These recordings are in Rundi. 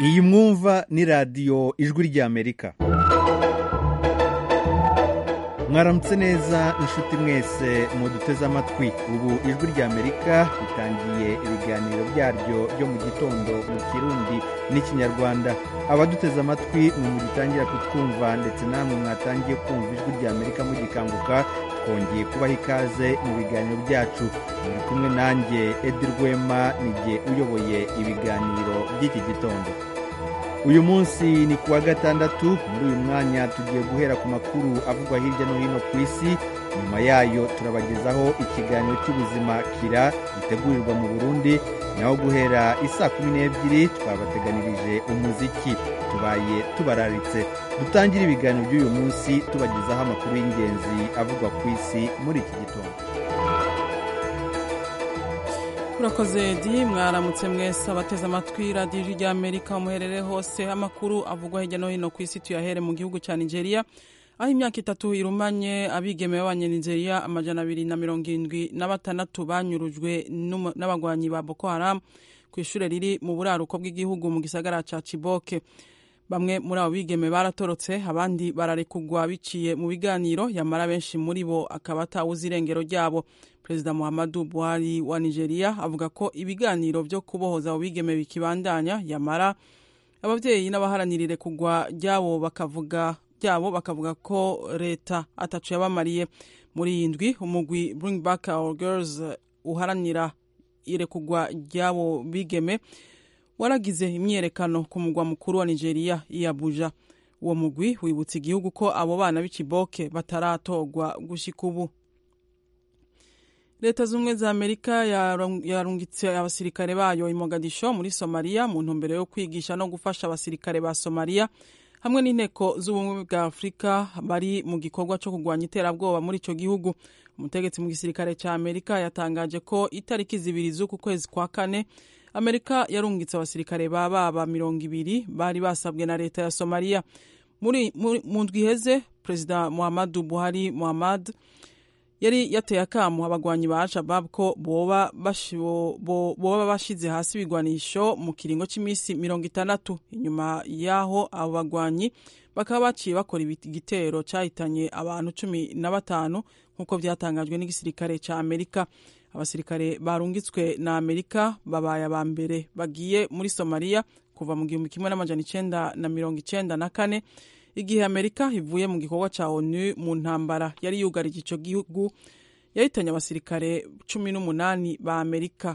iyi mwumva ni radiyo ijwi ry'amerika mwaramutse neza inshuti mwese muduteze amatwi ubu ijwi ry'amerika ritangiye ibiganiro byaryo byo mu gitondo mu kirundi n'ikinyarwanda abaduteze amatwi mwe mugitangira kutwumva ndetse namwe mwatangiye kumva ijwi ry'amerika mugikanguka twongeye kubaha ikaze mu biganiro byacu muri kumwe nanjye edi rwema nijye uyoboye ibiganiro by'iki gitondo uyu munsi ni kuwa gatandatu muri uyu mwanya tugiye guhera ku makuru avugwa hirya no hino ku isi nyuma yayo turabagezaho ikiganiro cy'ubuzima kira gitegurirwa mu burundi naho guhera isaa kumi n'ebyiri twabateganirije umuziki tubaye tubararitse dutangire ibiganiro by'uyu munsi tubagezaho amakuru y'ingenzi avugwa ku isi muri iki gitondo urakoze di mwaramutse mwese abateze amatwi radiyo ijwi ry'amerika muherere hose amakuru avugwa hirya no hino ku isi tuyahere mu gihugu cya nigeria aho imyaka itatu irumanye abigeme b'abanyanigeria amajana abiri na mirongo irindwi na batandatu banyurujwe n'abagwanyi ba boko haram ku ishuri riri mu buraruko bw'igihugu mu gisagara cya ciboke bamwe muri abo bigeme baratorotse abandi bararekugwa biciye mu biganiro yamara benshi muri bo akaba atawuze irengero ryabo perezida muhammadu buhari wa nigeria avuga ko ibiganiro byo kubohoza abo bigeme bikibandanya yamara ababyeyi n'abaharanirire kugwa ryabo bakavuga byabo bakavuga ko leta atacu yabamariye muri iyi ndwi umugwi bring back our girls uharanira irekugwa ry'abo bigeme waragize imyiyerekano ku mugwa mukuru wa nigeria i abuja uwo mugwi wibutsa igihugu ko abo bana b'ikiboke bataratorwa gushyika ubu leta z'ubumwe za amerika yarungitse abasirikare bayo i mogadisho muri somaliya mu ntumbero yo kwigisha no gufasha abasirikare ba somaliya hamwe n'inteko z'ubumwe bwa afurika bari mu gikorwa cyo kurwanya iterabwoba muri icyo gihugu umutegetsi mu gisirikare cya amerika yatangaje ko itariki zibiri z'uku kwezi kwa kane amerika yarungitse abasirikare ba baba mirongo ibiri bari basabwe na leta ya somaliya mu ndwi iheze perezida muhammadu buhari muhammad yari yateye akamu abagwanyi ba al-shabab ko boba bashize hasi ibigwanisho mu kiringo cy'iminsi mirongo itandatu inyuma y'aho abo bagwanyi bakaba baciye bakora igitero cyahitanye abantu cumi na batanu nk'uko byatangajwe n'igisirikare cya amerika abasirikare barungitswe na amerika babaye aba mbere bagiye muri somaliya kuva mu gihumbi kimwe n'amajana icenda na mirongo icenda na kane igihe amerika ivuye mu gikorwa cya onu mu ntambara yari yugarije icyo gihugu yahitanye abasirikare cumi n'umunani ba amerika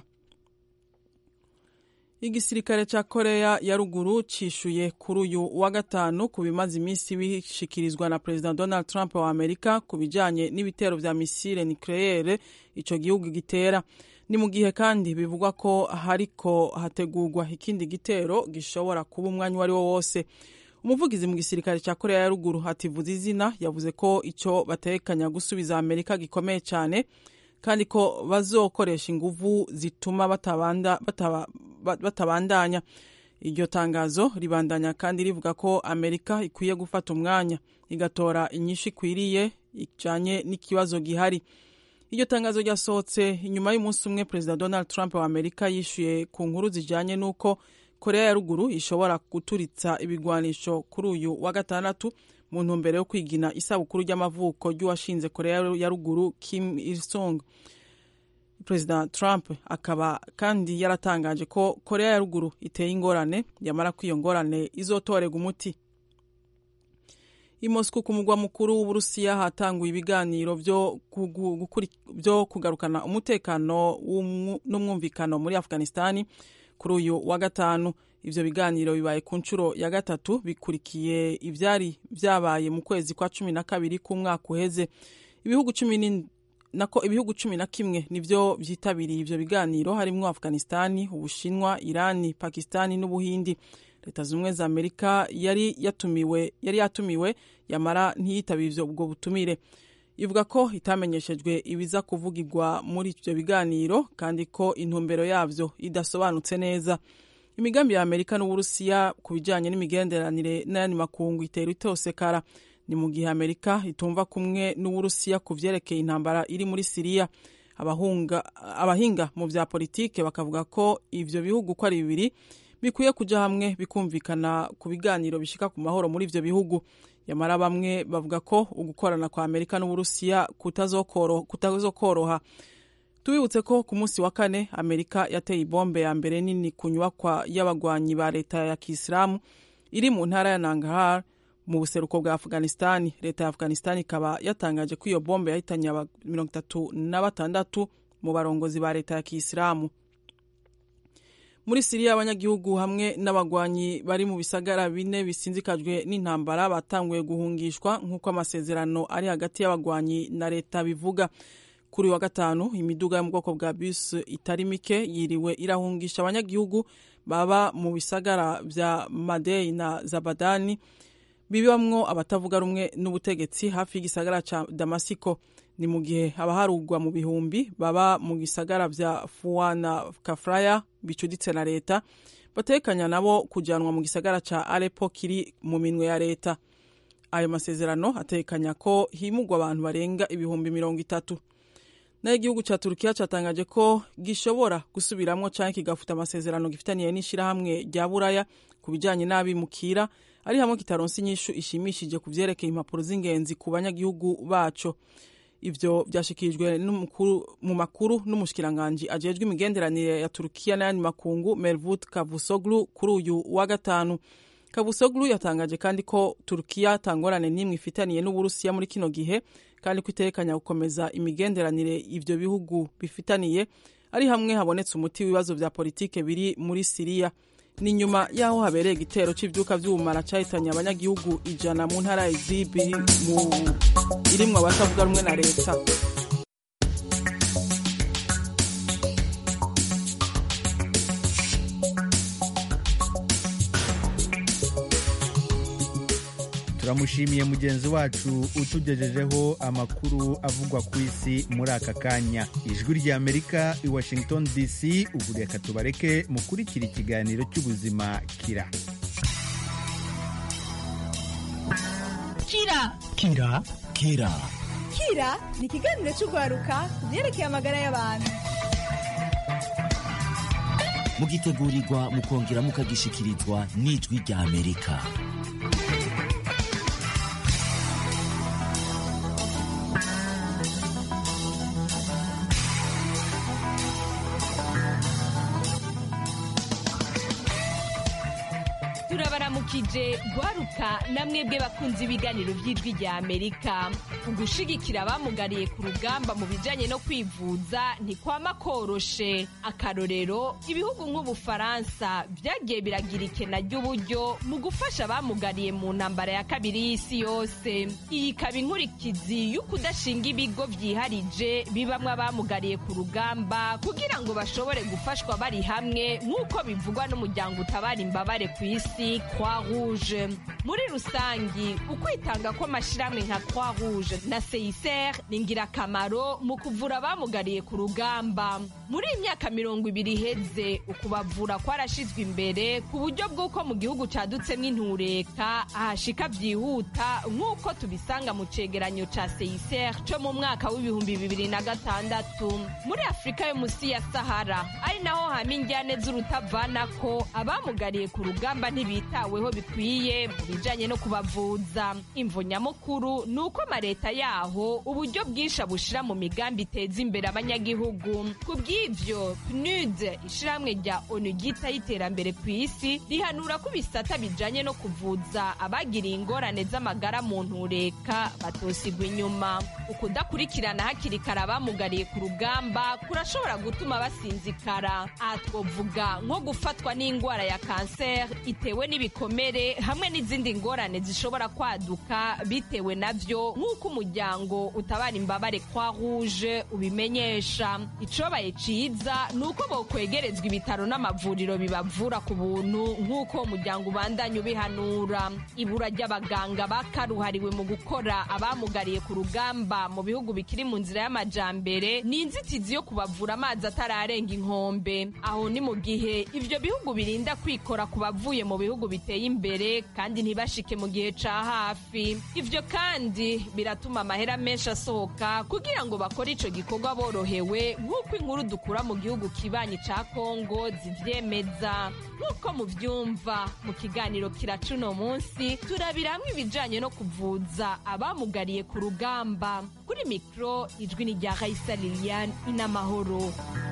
igisirikare cya korea ya ruguru cishuye kuri uyu wa gatanu ku bimaze iminsi bishikirizwa na perezida donald trump wa amerika ku bijyanye n'ibitero vya misile nucleaire ico gihugu gitera ni mu gihe kandi bivugwa ko hariko hategurwa ikindi gitero gishobora kuba umwanya uwo ari wo wose umuvugizi mu gisirikare cya korea ya ruguru ativuza izina yavuze ko icyo batekanya gusubiza amerika gikomeye cyane kandi ko bazokoresha inguvu zituma batabanda, bataba, batabandanya iryo tangazo ribandanya kandi rivuga ko amerika ikwiye gufata umwanya igatora inyishu ikwiriye ijanye n'ikibazo gihari iryo tangazo ryasohotse inyuma y'umunsi umwe perezida donald trump wa amerika yishyuye ku nkuru zijanye n'uko korea ya ruguru ishobora guturitsa ibigwanisho kuri uyu wa gatandatu mu ntumbero yo kwigina isabukuru ry'amavuko ry'uwashinze korea ya ruguru kim il sung perezida trump akaba kandi yaratangaje ko korea ya ruguru iteye ingorane yamara ko iyo ngorane izotorega umuti i moscow ku mugwa mukuru w'uburusiya hatanguye ibiganiro byo kugarukana umutekano n'umwumvikano muri afghanistani kuri uyu wa gatanu ivyo biganiro bibaye ku nshuro ya gatatu bikurikiye ivyari vyabaye mu kwezi kwa cumi na kabiri k'umwaka uheze ibihugu cumi nako ibihugu cumi na kimwe nivyo vyitabiriye ivyo biganiro harimwo afghanistani ubushinwa irani pakistani n'ubuhindi leta zumwe za amerika yari yatumiwe yari yatumiwe yamara ntiyitabire ubwo butumire ivuga ko itamenyeshejwe ibiza kuvugirwa muri ivyo biganiro kandi ko intumbero yavyo idasobanutse neza imigambi ya amerika n'uburusiya ku bijanye n'imigenderanire n'ayandi makungu itera itosekara ni mu gihe amerika itumva kumwe n'uburusiya ku vyerekeye intambara iri muri siriya abahinga mu vya politike bakavuga ko ivyo bihugu ko ari bibiri bikwiye kuja hamwe bikumvikana ku biganiro bishika ku mahoro muri ivyo bihugu yamara bamwe bavuga ko ugukorana kwa amerika n'uburusiya kutazokoroha tubibutse ko ku munsi wa kane amerika yateye ibombe ya mbere nini ku nyubakwa y'abagwanyi ba leta ya kisilamu iri mu ntara ya nangahar mu buseruko bwa afghanistan leta ya afghanistan ikaba yatangaje ko iyo bombe yahitanye mirongo itatu na batandatu mu barongozi ba leta ya kisilamu muri siriya abanyagihugu hamwe n'abagwanyi bari mu bisagara bine bisinzikajwe n'intambara batanguye guhungishwa nk'uko amasezerano ari hagati y'abagwanyi na leta bivuga kuri wa gatanu imiduga yo mu bwoko bwa bus itari mike yiriwe irahungisha abanyagihugu baba mu bisagara vya madei na zabadani bibamwo abatavuga rumwe n'ubutegetsi hafi y'igisagara ca damasiko ni mu gihe abaharugwa mu bihumbi baba mu gisagara vya fuwa na kafraya bicuditse na leta batekanya nabo kujanwa mu gisagara ca arepo kiri mu minwe ya leta ayo masezerano atekanya ko himugwa abantu barenga ibihumbi mirongo itatu nayo igihugu ca turukiya catangaje ko gishobora gusubiramwo canke kigafuta amasezerano gifitaniye n'ishirahamwe rya buraya ku bijanye n'abimukira ari hamwe kitaronse inyishu ishimishije ku vyerekeye impapuro z'ingenzi ku banyagihugu baco ivyo vyashikirijwe mu makuru n'umushikiranganji ajejwe imigenderanire ya turukiya n'ayandi makungu mervut kavusoglu kuri uyu wa gatanu kavusoglu yatangaje kandi ko turukiya atangorane n'imwe ifitaniye n'uburusiya muri kino gihe kandi ko itekanya gukomeza imigenderanire ivyo bihugu bifitaniye ari hamwe habonetse umuti w'ibibazo vya politike biri muri siriya ni nyuma y'aho habereye igitero cy'ibyuka by'ubumara cyahitanye abanyagihugu ijana mu ntara ya izibi irimwo abatavuga rumwe na leta turamushimiye mugenzi wacu utugejejeho amakuru avugwa ku isi muri aka kanya ijwi ry'amerika i washington dc ubu reka tubareke mukurikira ikiganiro cy'ubuzima kira kira kira kira kira ni ikiganiro cy'urwaruka ku byerekeye amagara y'abantu mugitegurirwa mukongera mukagishikirizwa n'ijwi ry'amerika turabaramukije gwaruka namwebwe bakunze ibiganiro by'ijwi rya amerika ugushigikira abamugariye ku rugamba mu bijanye no kwivuza ntikwama koroshe akarorero ibihugu nk'ubufaransa byagiye biragira ikena ry'uburyo mu gufasha abamugariye mu ntambara ya kabiri y'isi yose iyi ikaba inkurikizi y'ukudashinga ibigo vyiharije bibamwo abamugariye ku rugamba kugira ngo bashobore gufashwa bari hamwe nk'uko bivugwa n'umuryango utabara imbabare ku isi croix rouge muri rusangi ukwitanga kw'amashirahamwe nka croix rouge na seiser ni ingirakamaro mu kuvura abamugariye ku rugamba muri iyi myaka mirongo ibiri iheze ukubavura kwarashizwe imbere ku buryo bw'uko mu gihugu cadutsemwo intureka ahashika vyihuta nk'uko tubisanga mu cegeranyo ca seiser co mu mwaka w'ibihumbi bibiri na gatandatu muri afurika yo musi ya sahara ari naho hama injyane z'urutavanako abamugariye ku rugamba ntibitaweho bikwiye mu bijanye no kubavuza imvo nyamukuru ni uko amaleta yaho uburyo bwinshi abushira mu migambi iteza imbere abanyagihugu ku bw'ivyo pnud ishirahamwe rya onu ryitaho iterambere ku isi rihanura ko ibisata bijanye no kuvuza abagiriye ingorane z'amagara mu ntureka batosigwa inyuma ukudakurikirana hakiri kare abamugariye ku rugamba kurashobora gutuma basinzikara aha twovuga nko gufatwa n'indwara ya kanseri itewe n'ibikomere hamwe n'izindi ngorane zishobora kwaduka bitewe navyo nk'uko umuryango utabara imbabare kwa rouge ubimenyesha icobaye ciza ni uko bokwegerezwa ibitaro n'amavuriro bibavura ku buntu nk'uko umuryango ubandanya ubihanura ibura ry'abaganga bakaruhariwe mu gukora abamugariye ku rugamba mu bihugu bikiri mu nzira y'amajambere ni inzitizi yo kubavura amazi atararenga inkombe aho ni mu gihe ivyo bihugu birinda kwikora ku bavuye mu bihugu biteye imbere kandi ntibashike mu gihe ca hafi ivyo kandi biratuma gutuma amahera menshi asohoka kugira ngo bakore ico gikorwa borohewe nk'uko inkuru dukura mu gihugu kibanyi ca kongo zivyemeza nk'uko muvyumva mu kiganiro kiraca uno munsi turabira hamwe ibijanye no kuvuza abamugariye ku rugamba kuri mikro ijwi ni rya raisa liliane inamahoro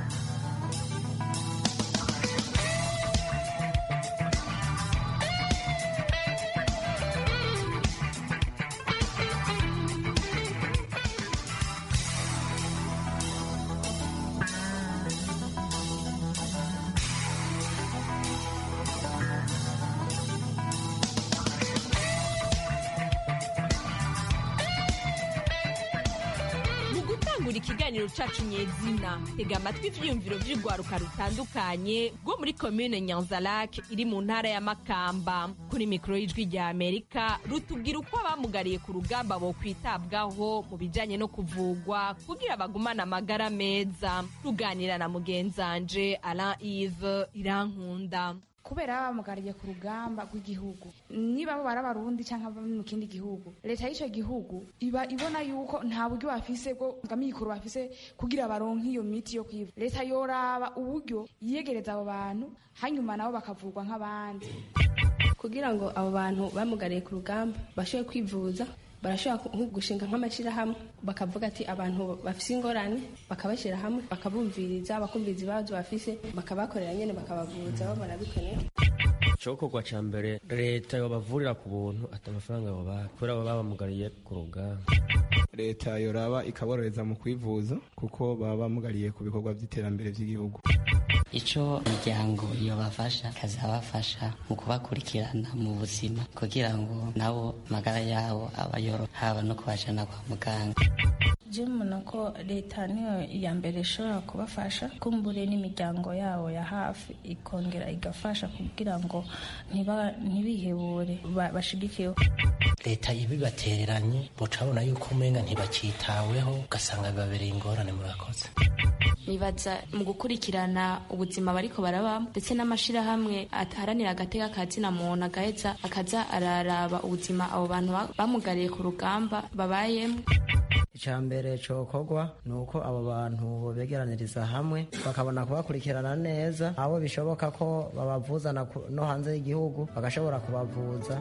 mu gutangura ikiganiro cacu nyezina tega amatwi ivyiyumviro vy'urwaruka rutandukanye rwo muri komine nyanzalak iri mu ntara ya makamba kuri mikoro y'ijwi rya amerika rutubwira uko abamugariye ku rugamba bo kwitabwaho mu bijanye no kuvugwa kugira bagumane amagara meza ruganira na mugenzanje alain ive irankunda kubera baba bamugariye ku rugamba rw'igihugu niba bo bari abarundi cyangwa bari mu kindi gihugu leta y'icyo gihugu iba ibona yuko nta buryo bafise bwo bw'amikoro bafise kugira baronke iyo miti yo kwivuza leta yoraba uburyo yiyegereza abo bantu hanyuma nabo bakavurwa nk'abandi kugira ngo abo bantu bamugariye ku rugamba bashobore kwivuza barashobora ku- gushinga nk'amashyirahamwe bakavuga ati abantu bafise ingorane bakabashyira hamwe bakabumviriza bakumviriza ibibazo bafise bakabakorera nyine bakabavuza babona bikeneye icokorwa ca mbere leta yobavurira ku buntu ati amafaranga yobaha kubera baba bamugariye ku rugamba leta yoraba ikaborohereza mu kwivuza kuko baba bamugariye ku bikorwa by'iterambere by'igihugu icyo imiryango yobafasha ikazabafasha mu kubakurikirana mu buzima kugira ngo nabo amagara yabo aba yoroha haba no kubajana kwa muganga je mbona ko leta niyo ya mbere ishobora kubafasha kumbure n'imiryango yabo ya hafi ikongera igafasha kugira ngo ntiba- ntibihebure ba- bashigikiwe leta ibibatereranye mucabona yuko umenga ntibakitaweho ugasanga bibabereye ingorane murakoze nibaza mu gukurikirana ubuzima bariko barabamo ndetse n'amashirahamwe aharanira agateka ka zina muntu agaheza akaza araraba ubuzima abo bantu ba- bamugariye ku rugamba babayemo icya mbere cokorwa ni uko abo bantu begeraniriza hamwe bakabona kubakurikirana neza abo bishoboka ko babavuza na ku- no hanze y'igihugu bagashobora kubavuza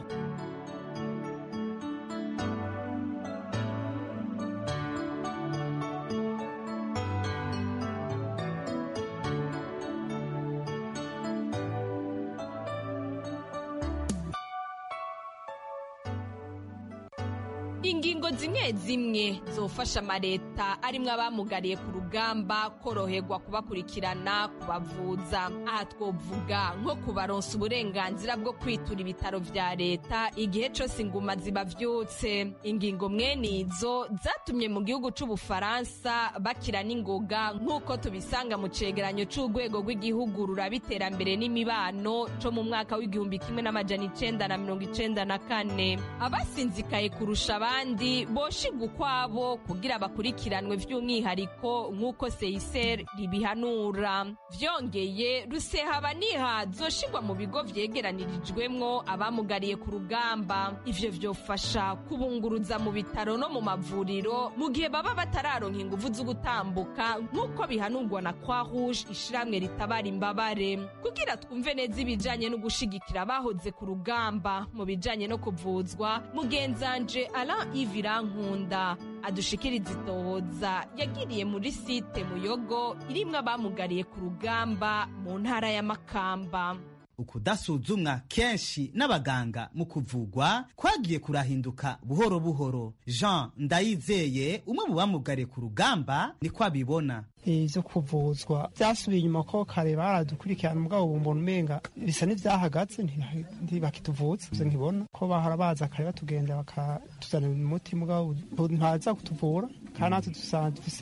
ingingo zimwe zimwe zofasha amaleta arimwo abamugariye ku rugamba koroherwa kubakurikirana kubavuza aha twovuga nko kubaronsa uburenganzira bwo kwitura ibitaro vya leta igihe cose inguma zibavyutse ingingo mwene izo zatumye mu gihugu c'ubufaransa bakira n'ingoga nk'uko tubisanga mu cegeranyo c'urwego rw'igihugu ruraba iterambere n'imibano co mu mwaka w'igihumbi kimwe n'amajana icenda na mirongo icenda na kane abasinzikaye kurusha abandi boshigwa ukwabo kugira bakurikiranwe vy'umwihariko nk'uko seiser ribihanura vyongeye rusehaba niha zoshigwa mu bigo vyegeranirijwemwo abamugariye ku rugamba ivyo vyofasha kubunguruza mu bitaro no mu mavuriro mu gihe baba batararonka inguvu zo gutambuka nk'uko bihanurwa na kwa rouge ishiramwe ritabara imbabare kugira twumve neza ibijanye no gushigikira abahoze ku rugamba mu bijanye no kuvuzwa mugenzanje alain ivirankunda adushikiriza itohoza yagiriye muri site muyogo irimwo abamugariye ku rugamba mu ntara ya makamba ukudasuzumwa kenshi n'abaganga mu kuvugwa kwagiye kurahinduka buhoro buhoro jean ndayizeye umwe mu bamugariye ku rugamba niko abibona ivyo kuvuzwa vyasubiye inyuma ko kare baradukurikirana mugabo ubu mbona umenga bisa n'ivyahagaze ntiha- ntibakituvuza ivyo nkibona ko bahora baza kare batugenda bakatuzanira umuti mugabo ubu ntaza kutuvura kandi natwe dusanga dufise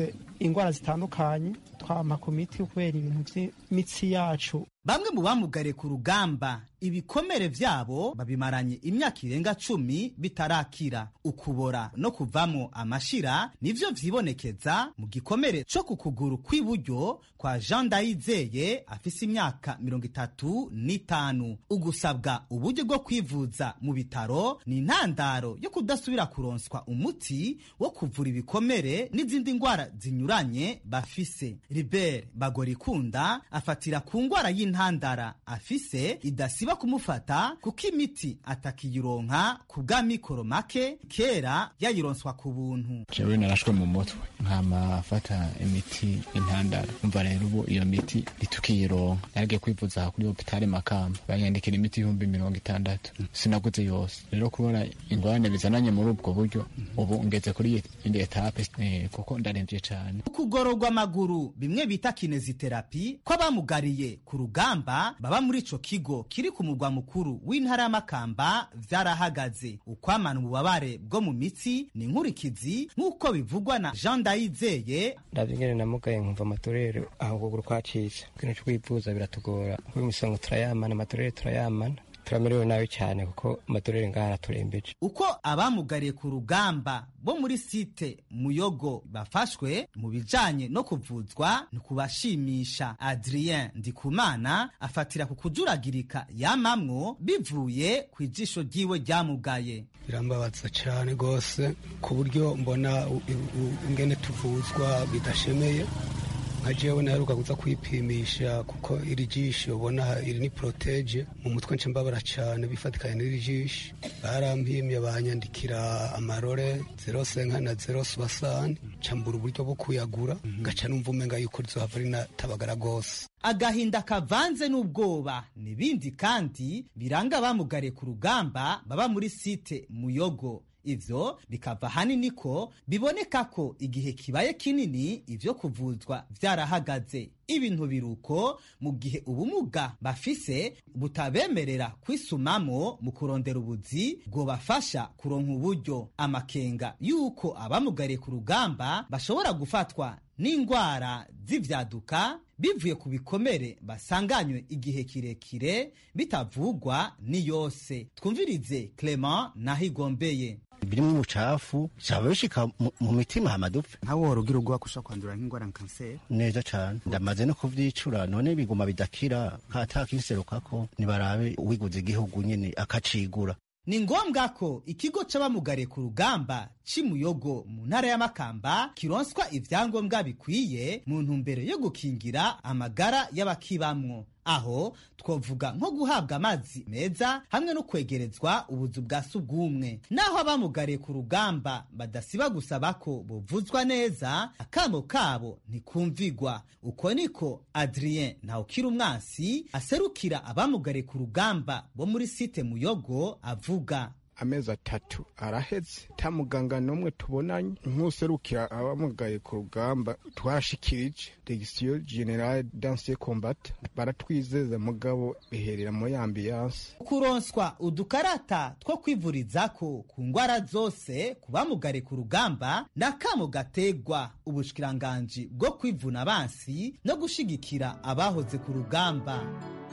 indwara zitandukanye twama ku miti kubera ibintu by'imitsi yacu bamwe mu bamugariye ku rugamba ibikomere vyabo babimaranye imyaka irenga cumi bitarakira ukubora no kuvamwo amashira nivyo vyibonekeza mu gikomere co ku kuguru kw'iburyo kwa jean ndayizeye afise imyaka mirongo itatu n'itanu ugusabwa uburyo bwo kwivuza mu bitaro ni intandaro yo kudasubira kuronswa umuti wo kuvura ibikomere n'izindi ndwara zinyuranye bafise ribert bagorikunda afatira ku ndwara y'intandara afise idasiba kumufata kuko imiti atakiyironka ku bwa mikoro make kera yayironswa ku buntu jewe narashwe mu mutwe nkama afata imiti intandara umva rero ubu iyo miti ntitukiyironka yagiye kwivuza kuri hopitale makamba banyandikira imiti ibihumbi mirongo itandatu sinaguze yose rero kubona ingorane bizananye muri ubwo buryo ubu ngeze kuri indi etape eh, kuko ndaremvye cane ukugororwa amaguru bimwe bita kineziterapi kw'abamugariye ku rugamba baba muri ico kigo kiri ku mugwa mukuru w'intara y'amakamba vyarahagaze ukwamana ububabare bwo mu mitsi ni inkurikizi nk'uko bivugwa na jean ndayizeye ndavye ingene namugaye nkumva amatorero aho ukuguru kwacitse ikintu co kwivuza biratugora kuko imisongo turayamana amatorero turayamana turamerewe nabi cyane kuko amatorero ngaha araturembeje uko abamugariye ku rugamba bo muri site muyogo bafashwe mu bijanye no kuvuzwa ni kubashimisha adrien ndikumana afatira ku kujuragirika yamamwo bivuye ku ijisho ryiwe ryamugaye birambabaza cyane rwose ku buryo mbona ingene tuvuzwa bidashemeye nka jewe naheruka kuza kwipimisha kuko iri jisho ubona iri ni protege mu mutwe nce mbabara cyane bifatikanye n'iri jisho barampimye banyandikira amarore zero senka na zero subasani cambura uburyo bwo kuyagura gaca numva umenga yuko rizohava rinatabagara rwose agahinda kavanze n'ubwoba n'ibindi kandi biranga abamugariye ku rugamba baba muri site muyogo ivyo bikava hanini ko biboneka ko igihe kibaye kinini ivyo kuvuzwa vyarahagaze ibintu biruko mu gihe ubumuga bafise butabemerera kwisumamo mu kurondera ubuzi bwobafasha kuronka uburyo amakenga y'uko abamugariye ku rugamba bashobora gufatwa n'indwara z'ivyaduka bivuye ku bikomere basanganywe igihe kirekire bitavugwa ni yose twumvirize clement nahigombeye birimo umucafu cyaba bishika mu mitima hamadupfa nkawe wari ugira ubwoba ko ushobora kwandura nk'indwara nka kanseri neza cyane ndamaze no kuvyicura none biguma bidakira katakiserukako nibarabe uwiguze igihugu nyene akacigura ni ngombwa ko ikigo c'abamugariye ku rugamba cimuyogo mu ntara y'amakamba kironswa ivyangombwa bikwiye mu ntumbero yo gukingira amagara y'abakibamwo aho twovuga nko guhabwa amazi meza hamwe no kwegerezwa ubuzu bwa sugumwe naho abamugariye ku rugamba badasiba gusaba ko buvuzwa neza akamo kabo ntikumvigwa uko niko adrien ntawukira umwansi aserukira abamugariye ku rugamba bo muri site muyogo avuga amezi atatu araheze ta muganga n'umwe tubonanye nk'userukira abamugaye ku rugamba twashikirije regisiyo generale danse kombata baratwizeza mugabo biherera muri ambiyanse kuronswa udukarata two kwivurizako ku ndwara zose ku bamugare ku rugamba ni akamo gategwa ubushikiranganji bwo kwivuna abansi no gushigikira abahoze ku rugamba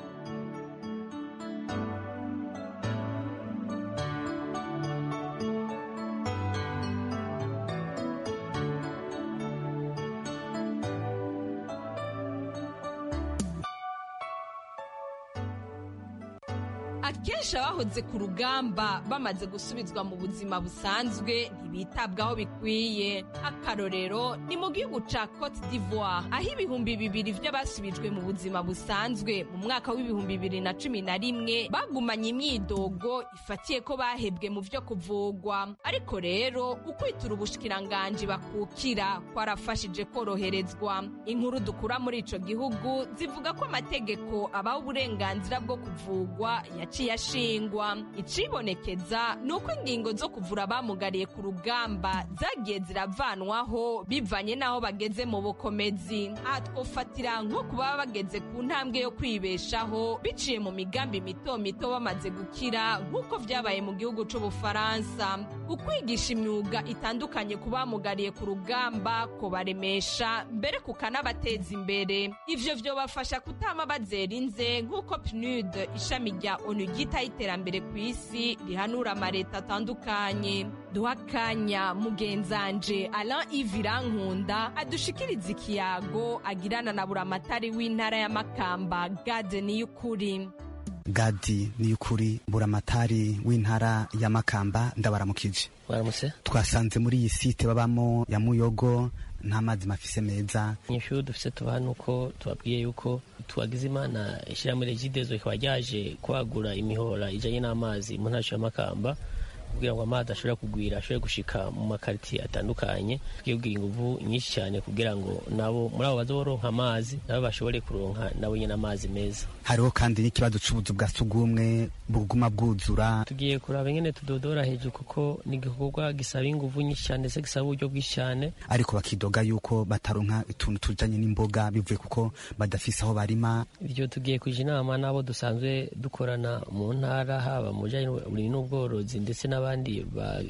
akenshi abahoze ku rugamba bamaze gusubizwa mu buzima busanzwe ntibitabwaho bikwiye akarorero ni mu gihugu ca cote d'ivoire aho ibihumbi bibiri vy'abasubijwe mu buzima busanzwe mu mwaka w'ibihumbi bibiri na cumi na rimwe bagumanye imyidogo ifatiye ko bahebwe mu vyo kuvugwa ariko rero ukwitura ubushikiranganji bakukira kwarafashije koroherezwa inkuru dukura muri ico gihugu zivuga ko amategeko abaha uburenganzira bwo kuvugwa yaciye ashingwa icibonekeza ni uko ingingo zo kuvura abamugariye ku rugamba rugamba zagiye ziravanwaho bivanye n'aho bageze mu bukomezi aha twofatira nko kuba bageze ku ntambwe yo kwibeshaho biciye mu migambi mito mito bamaze gukira nk'uko vyabaye mu gihugu c'ubufaransa ukwigisha imyuga itandukanye ku bamugariye ku rugamba kubaremesha mbere kukanabateza imbere ivyo vyobafasha kutama bazera inze nk'uko pnud ishami rya onu ryitaho iterambere ku isi rihanura amareta atandukanye duha akanya mugenzanje alain ivirankunda adushikiriza ikiyago agirana na buramatari w'intara ya makamba gade niy'ukuri gadi ni ukuri buramatari w'intara ya makamba ndabaramukije waramutse twasanze muri iyi site babamo ya muyogo nta mazi mafise meza inyishu dufise tubaha nuko tubabwiye yuko tuwagize imana ishyirahamwe regidezo rikaba ryaje kwagura imihora ijanye n'amazi mu ntara ya makamba kugira ngo amazi ashobore kugwira ashobore gushika mu makaritiye atandukanye tugiye kugira inguvu nyinshi cyane kugira ngo nabo muri abo baza boronka amazi nabo bashobore kuronka nabo nyine amazi meza hariho kandi n'ikibazo c'ubuzu bwa sugumwe buguma bwuzura tugiye kuraba ingene tudodora hejuru kuko ni igikorwa gisaba inguvu nyinshi cyane ndetse gisaba uburyo bwinshi cyane ariko bakidoga yuko bataronka utuntu tujanye n'imboga bivuye kuko badafise aho barima ibyo tugiye kuja inama n'abo dusanzwe dukorana mu ntara haba mu bijanye n'uburimyi n'ubworozi ndetse n'abandi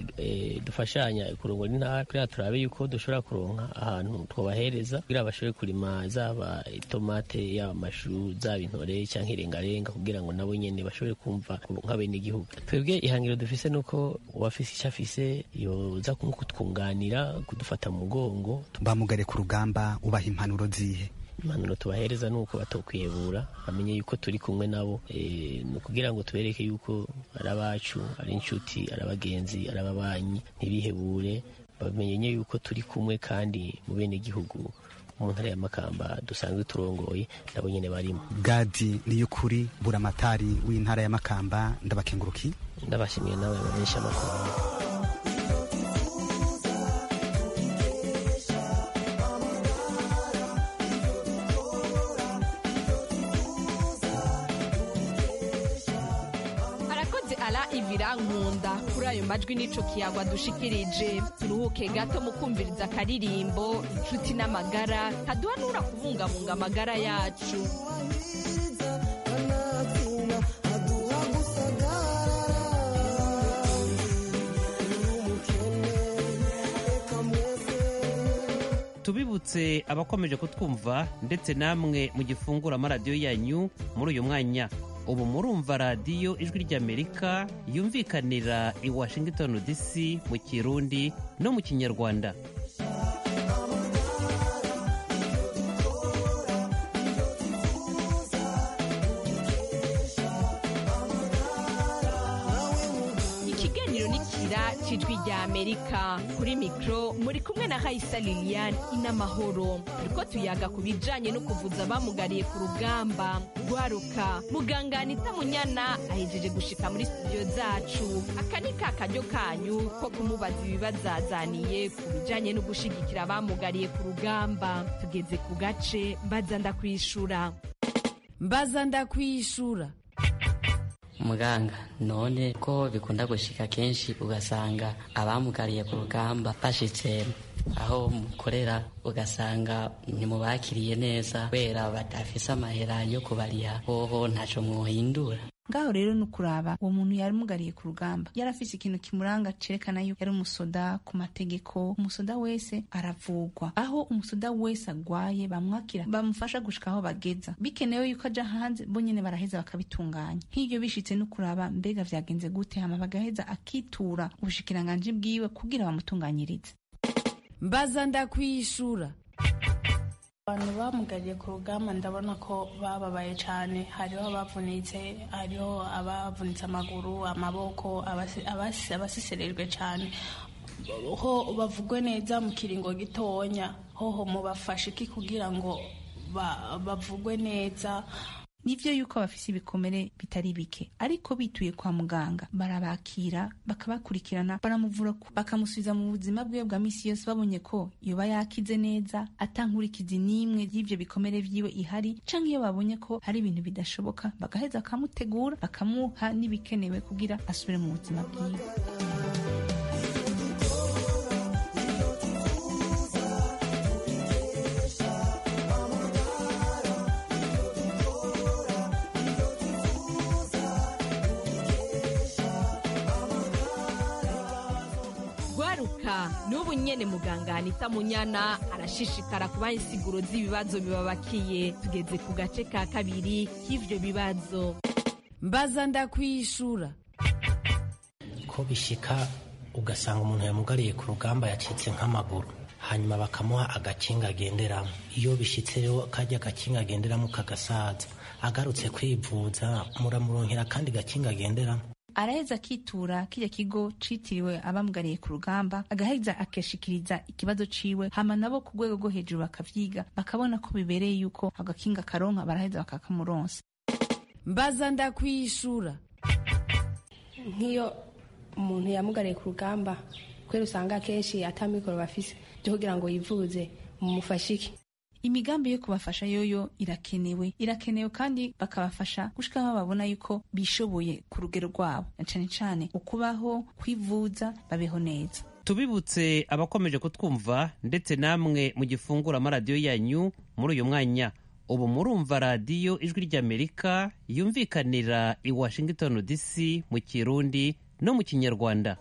dufashanya kurongora intara kugira turabe yuko dushobora kuronka ahantu twobahereza kugira bashobore kurima zaba itomate yaba amashu zaba intore cyangwa irengarenga kugira ngo nabo nyene bashobore kumva nk'abenegihugu twebwe ihangiro dufise nuko uwafise icyo afise yoza kutwunganira kudufata mu mugongo bamugare ku rugamba ubaha impanuro zihe impanuro tubahereza ni uko batokwiyebura bamenye yuko turi kumwe nabo ni ukugira ngo tubereke yuko ari abacu ari inshuti ari abagenzi ari ababanyi ntibihebure bamenye yuko turi kumwe kandi mu bene gihugu mu ntara ya makamba dusanzwe turongoye nabo nyene barimo gadi niyo kuri buramatari w'intara ya makamba ndabakenguruki ndabashimiye nawe bamenyesha amakuru arakoze ala ivirankunda kuri ayo majwi n'ico kiyagwa dushikirije turuhuke gato mu kumviriza akaririmbo inshuti n'amagara kaduhanura kubungabunga amagara yacu tubibutse abakomeje kutwumva ndetse namwe mu gifungura amaradiyo yanyu muri uyu mwanya ubu murumva radiyo ijwi ry'amerika yumvikanira i washington dc mu kirundi no mu kinyarwanda ikiganiro nikira cijwi rya amerika kuri mikro muri kumwe na raisa lilian inamahoro turiko tuyaga ku bijanye no kuvuza abamugariye ku rugamba rwaruka muganga anita munyana ahejeje gushika muri studio zacu aka ni ka karyo kanyu ko kumubaza ibibazazaniye ku bijanye no gushigikira abamugariye ku rugamba tugeze ku gace mbaza ndakwishura mbaza ndakwishura muganga none ko bikunda gushika kenshi ugasanga abamugariye ku rugamba bashitse aho mukorera ugasanga ntimubakiriye neza kubera badafise amahera yo kubariha hoho ntaco mwohindura ngaho rero ni ukuraba uwo muntu yari mugariye ku rugamba yari afise ikintu kimuranga cerekana yuko yari umusoda ku mategeko umusoda wese aravugwa aho umusoda wese agwaye bamwakira bamufasha gushika aho bageza bikenewe yuko aja hanze bo nyene baraheza bakabitunganya nk'ivyo bishitse no kuraba mbega vyagenze gute hama bagaheza akitura ubushikiranganji bwiwe kugira bamutunganyirize mbaza ndakwishura abantu bamugariye ku rugamba ndabona ko bababaye cyane hariho abavunitse hariho abavunitse amaguru amaboko abasi- abasi- abasiserejwe cyane ho bavugwe neza mu kiringo gitonya hoho mubafashe iki kugira ngo ba- bavugwe neza nivyo yuko bafise ibikomere bitari bike ariko bituye kwa muganga barabakira bakabakurikirana baramuvura ku- bakamusubiza mu buzima bwiwe bwa misi yose babonye ko yoba yakize neza atankurikizi n'imwe y'ivyo bikomere vyiwe ihari canke iyo babonye ko hari ibintu bidashoboka bagaheza bakamutegura bakamuha n'ibikenewe kugira asubire mu buzima bwiwe amerika n'ubu nyene muganga anita munyana arashishikara kubaha insiguro z'ibibazo bibabakiye tugeze ku gace ka kabiri k'ivyo bibazo mbaza ndakwishura ko bishika ugasanga umuntu yamugariye ku rugamba yacitse nk'amaguru hanyuma bakamuha agakinga agenderamo iyo bishyitse rero kajya agakinga agenderamo kagasaza agarutse kwivuza muramuronkera kandi gakinga agenderamo araheza akitura kirya kigo citiriwe abamugariye ku rugamba agaheza akashikiriza ikibazo ciwe hama nabo ku rwego rwo hejuru bakavyiga bakabona ko bibereye yuko agakinga karonka baraheza bakakamuronsa mbaza ndakwishura nk'iyo umuntu yamugariye ku rugamba kubera usanga akenshi atamikoro bafise byo kugira ngo yivuze mumufashe iki imigambi yo kubafasha yoyo irakenewe irakenewe kandi bakabafasha gushika aho babona yuko bishoboye ku rugero rwabo na cane cane ukubaho kwivuza babeho neza tubibutse abakomeje kutwumva ndetse namwe mu gifungura amaradiyo yanyu muri uyu mwanya ubu murumva radiyo ijwi ry'amerika yumvikanira i washington dc mu kirundi no mu kinyarwanda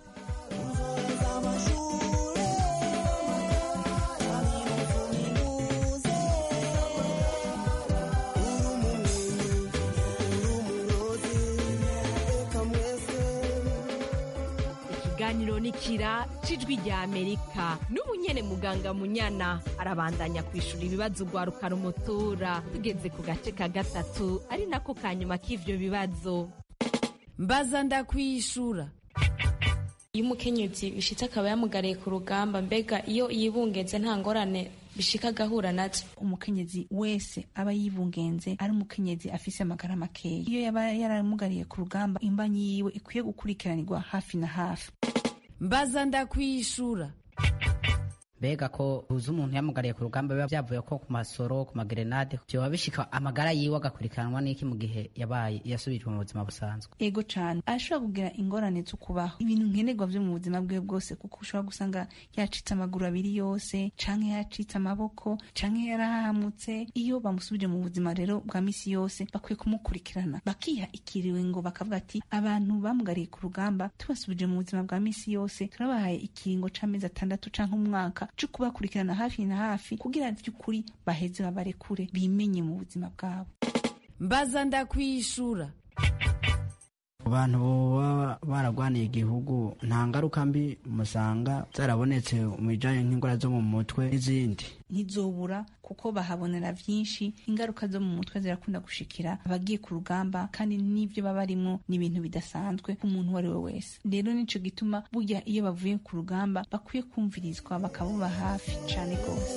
ikiganiro ni kira c'ijwi rya amerika n'ubu nyene muganga munyana arabandanya kwishura ibibazo ugwaruka rumutura tugeze ku gace ka gatatu ari nako ka nyuma k'ivyo bibazo mbaza ndakwishura iyo umukenyezi bishitse akaba yamugariye ku rugamba mbega iyo yibungenze nta ngorane bishika agahura nazo umukenyezi wese aba yibungenze ari umukenyezi afise amagara makeya iyo yaba yaramugariye ku rugamba imbanyi yiwe ikwiye gukurikiranirwa hafi na hafi mbaza ndakwishura mbega ko uzi umuntu yamugariye ku rugamba biba byavuye ko ku masoro ku magerenade byoba bishika amagara yiwe agakurikiranwa n'iki mu gihe yabaye yasubijwe mu buzima busanzwe ego cane arashobora kugira ingorane zo kubaho ibintu nkenerwa vyo mu buzima bwiwe bwose kuko ushobora gusanga yacitse amaguru abiri yose canke yacitse amaboko canke yarahamutse iyo bamusubije mu buzima rero bwa misi yose bakwiye kumukurikirana bakiha ikiringo bakavuga ati abantu bamugariye ku rugamba tubasubije mu buzima bwa misi yose turabahaye ikiringo c'amezi atandatu canke umwaka co kubakurikirana hafi na hafi kugira vy'ukuri baheze babarekure bimenye mu buzima bwabo mbaza ndakwishura abantu baba baragwaniye igihugu nta ngaruka mbi musanga zarabonetse mu bijanye nk'indwara zo mu mutwe n'izindi ntizobura kuko bahabonera vyinshi ingaruka zo mu mutwe zirakunda gushikira abagiye ku rugamba kandi n'ivyo baba barimwo ni ibintu bidasanzwe ku muntu uwo ari we wese rero nico gituma burya iyo bavuye ku rugamba bakwiye kumvirizwa bakabuba hafi cane rwose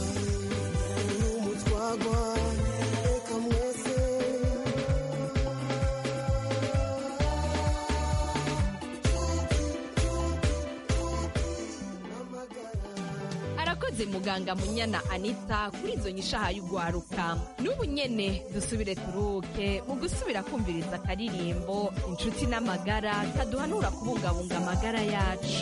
arakoze muganga munyana anita kuri izo nyishaha y'ugwaruka n'ubu nyene dusubire turuke mu gusubira kumviriza akaririmbo inshuti n'amagara kaduhanura kubungabunga amagara yacu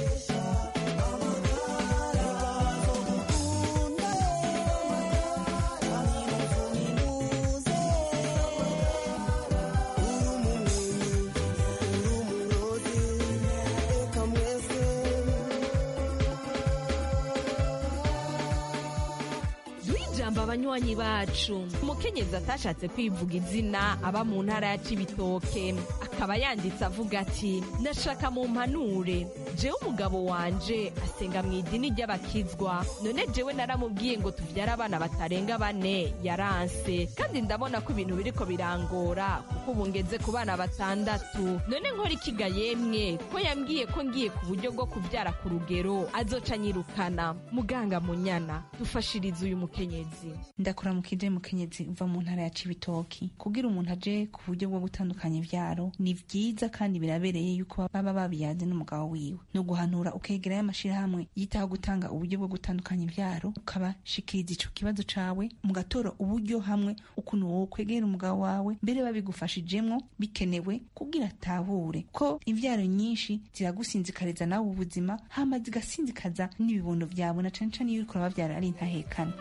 ijambo abanywanyi bacu umukenyezi atashatse kwivuga izina aba mu ntara ya cibitoke akaba yanditse avuga ati nashaka mu mpanure jewe umugabo wanje asenga mu idini ry'abakizwa none jewe naramubwiye ngo tuvyare abana batarenga bane yaranse kandi ndabona ko ibintu biriko birangora kuko ubu ngeze ku bana batandatu none nkora ikiga yemwe ko yambwiye ko ngiye ku buryo bwo kuvyara ku rugero azoca nyirukana muganga munyana dufashirize uyu mukenyezi ndakora mu kije mukenyezi uva mu ntara ya cibitoki kugira umuntu aje ku buryo bwo gutandukanya ivyaro ni vyiza kandi birabereye yuko baba babiyaze n'umugabo wiwe ni uguhanura ukegerayo amashirahamwe yitaho gutanga uburyo bwo gutandukanya ivyaro ukabashikiriza ico kibazo cawe mugatora uburyo hamwe ukuntu wowe kwegera umugabo wawe mbere babigufashijemwo bikenewe kugira atahure ko ivyaro nyinshi ziragusinzikariza nawe ubuzima hama zigasinzikaza n'ibibondo vyawe na cane cane iyo uriko urabavyara ari intahekana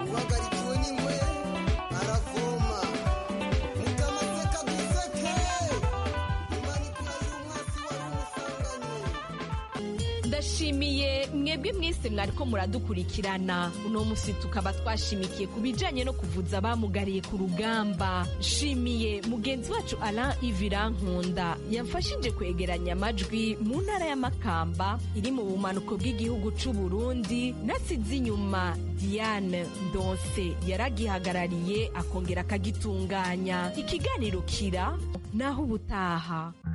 uhagarikiwe n'ingwe aravoma mutamaseka duseke ndashimiye mwebwe mwese mwariko muradukurikirana uno musi tukaba twashimikiye ku bijanye no kuvuza abamugariye ku rugamba nshimiye mugenzi wacu alain ivirankunda yamfashije kwegeranya amajwi mu ntara ya makamba iri mu bumanuko bw'igihugu c'u burundi nasize inyuma diane ndonse yaragihagarariye akongera akagitunganya ikiganiro kira naho ubutaha